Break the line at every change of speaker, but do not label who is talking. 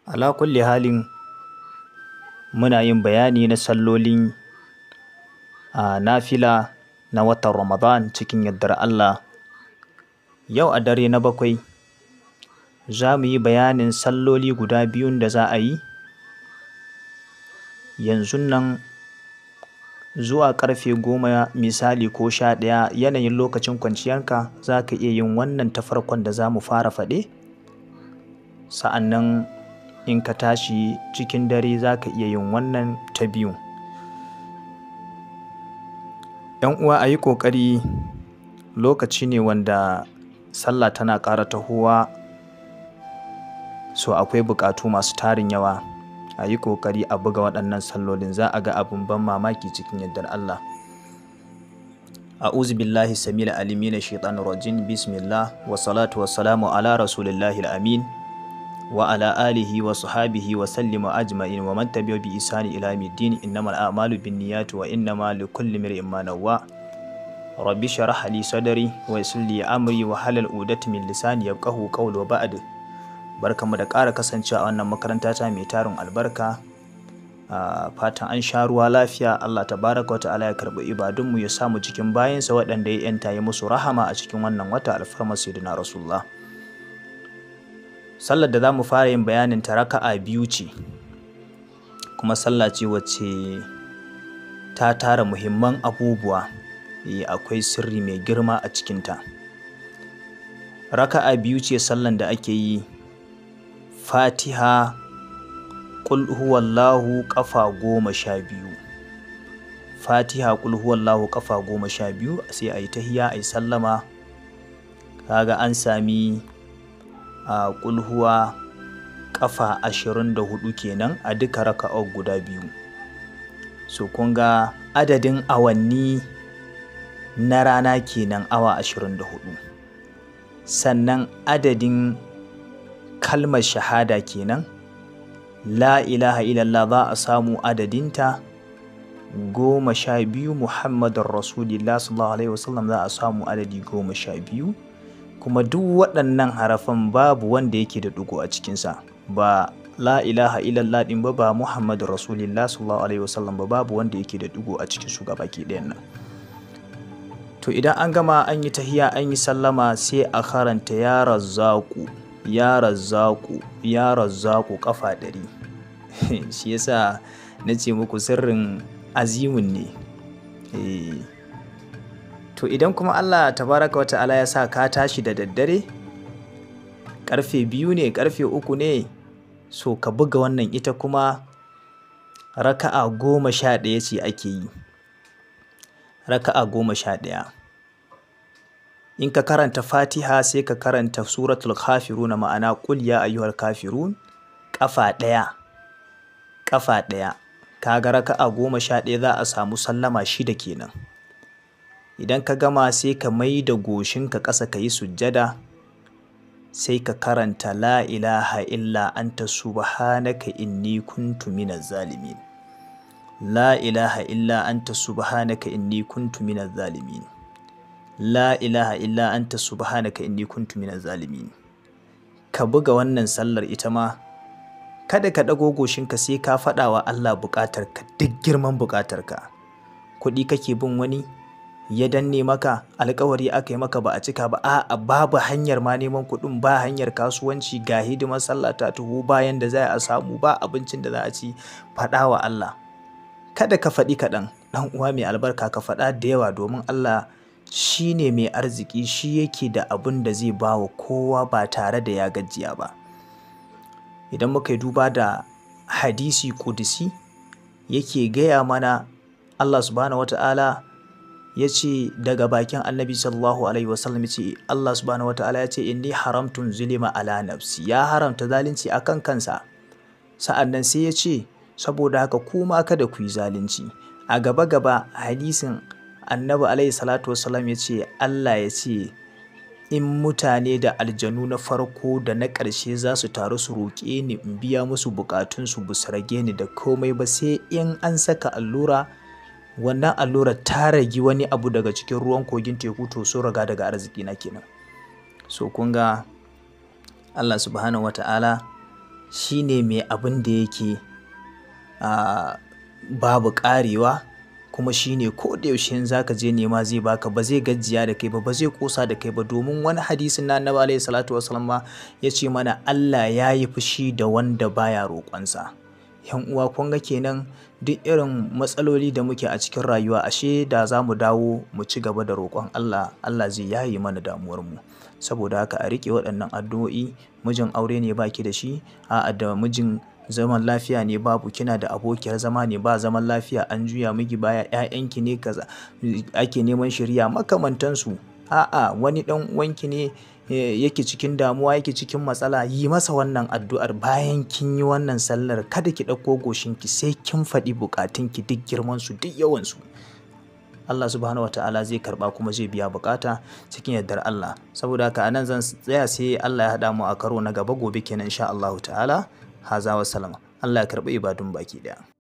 ala kulli halin muna yin bayani na sallolin a nafila na watan ramadan cikin yardar Allah yau a dare na bakwai za mu yi bayanin salloli guda biyun da za a yi yanzu nan zuwa karfe goma misali ko sha ɗaya yanayin lokacin kwanciyarka za ka iya yin wannan ta farkon da za mu fara faɗe sa'annan in ka tashi cikin dare za ka iya yin wannan ta biyu yan uwa a yi ƙoƙari lokaci ne wanda sallah tana ƙara tahowa so akwai buƙatu masu tarin yawa a yi ƙoƙari a buga waɗannan sallolin za a ga abin ban mamaki cikin yardar Allah a'udhu billahi samil alimi na shaitanir rajim bismillah wa salatu wa salamu ala rasulillahi amin wa ala alihi wa sahabihi wa sallima ajma'in wa man tabi'a bi isani ila middin innamal a'malu binniyati wa innama likulli imrin ma nawwa rabbi shrah li sadri wa yassir li amri wa halal udati min lisani yafqahu qawli wa ba'd barkamu da ƙara kasancewa a wannan makaranta ta mai tarin albarka a fatan an sha ruwa lafiya Allah tabaraka wa ta'ala ya karɓi ibadunmu ya samu cikin bayansa waɗanda ya yanta ya musu rahama a cikin wannan wata alfarmar sayyidina rasulullah sallar da za mu fara yin bayanin ta raka'a biyu ce kuma sallah ce wacce ta tara muhimman abubuwa akwai sirri mai girma a cikinta raka'a biyu ce sallan da ake yi fatiha ƙul huwallahu ƙafa goma sha biyu fatiha ƙul huwallahu ƙafa goma sha biyu sai a yi tahiya a yi sallama kaga an sami a ƙulhuwa ƙafa ashirin da hudu kenan a duka raka'ar guda biyu so kun ga adadin awanni na rana kenan awa ashirin da hudu sannan adadin kalmar shahada kenan la ilaha illallah za a samu adadinta goma sha biyu muhammadun rasulillah sallallahu alaihi wasallam za a samu adadi goma sha biyu kuma duk waɗannan harafan babu wanda yake da ɗigo a cikinsa ba la ilaha illallah ɗin ba ba muhammadun rasulillah sallallahu alaihi wasallam ba babu wanda yake da ɗigo a cikin su baki ɗayan nan to idan an gama an yi tahiya an yi sallama sai a karanta ya razzaku ya razzaku ya razzaku kafa ɗari shi yasa na ce muku sirrin azimun ne to idan kuma Allah tabaraka wata ala ya sa ka tashi da daddare karfe biyu ne karfe uku ne so ka buga wannan ita kuma raka'a goma sha ɗaya ce ake yi raka'a goma sha ɗaya in ka karanta fatiha sai ka karanta suratul kafirun ma'ana qul ya ayyuhal kafirun kafa ɗaya kafa ɗaya kaga raka'a goma sha ɗaya za a samu sallama shida kenan idan ka gama sai ka mai da goshinka ƙasa ka yi sujjada sai ka karanta la ilaha illa anta subhanaka inni kuntu minaz zalimin la ilaha illa anta subhanaka inni kuntu minaz zalimin la ilaha illa anta subhanaka inni kuntu minaz zalimin ka buga wannan sallar ita ma kada ka ɗago goshinka sai ka faɗa wa Allah buƙatarka duk girman buƙatarka kuɗi kake bin wani ya danne maka alkawari aka yi maka ba a cika ba a babu hanyar ma neman kuɗin ba hanyar kasuwanci ga hidimar sallah ta tuhu bayan da za a samu ba abincin da za a ci faɗa wa Allah kada ka faɗi kaɗan ɗan uwa mai albarka ka faɗa da yawa domin Allah shi ne mai arziki shi yake da abin da zai ba wa kowa ba tare da ya gajiya ba idan muka yi duba da hadisi kudisi yake gaya mana Allah subhanahu wata'ala ya ce daga bakin annabi sallallahu alaihi wasallam ya ce Allah subhanahu wata'ala ya ce inni haramtun zulima ala nafsi ya haramta zalunci akan kansa sa'an nan sai ya ce saboda haka kuma kada ku yi zalunci a gaba gaba hadisin annabi alaihi salatu wasallam ya ce Allah ya ce in mutane da aljanu na farko da na ƙarshe za su taru su roƙe ni in biya musu buƙatunsu bu su rage ni da komai ba sai in an saka allura wannan allura ta ragi wani abu daga cikin ruwan kogin teku to so raga daga arziki na kenan so kun ga Allah subhanahu wata'ala shine mai abin da yake babu ƙarewa kuma shine ko da yaushe in zaka je nema zai baka ba zai gajiya da kai ba ba zai kosa da kai ba domin wani hadisin na annabi alaihi salatu wasallam ma ya ce mana Allah ya yi fushi da wanda baya roƙonsa yan uwa kun ga kenan duk irin matsaloli da muke a cikin rayuwa ashe da za mu dawo mu ci gaba da roƙon Allah Allah zai yaye mana damuwar mu saboda haka a riƙe waɗannan addu'o'i mijin aure ne baki da shi a'a da mijin zaman lafiya ne babu kina da abokiyar zama ne ba zaman lafiya an juya miki baya ƴaƴanki ne kaza ake neman shirya makamantansu a'a wani ɗan uwanki ne yake cikin damuwa yake cikin matsala yi masa wannan addu'ar bayan kin yi wannan sallar kada ki ɗauko goshinki sai kin faɗi buƙatunki duk girman su duk yawan su Allah subhanahu wa ta'ala zai karba kuma zai biya bukata cikin yardar Allah saboda haka anan zan tsaya sai Allah ya haɗa mu a karo na gaba gobe kenan insha Allah ta'ala haza wa salama Allah ya karɓi ibadun baki ɗaya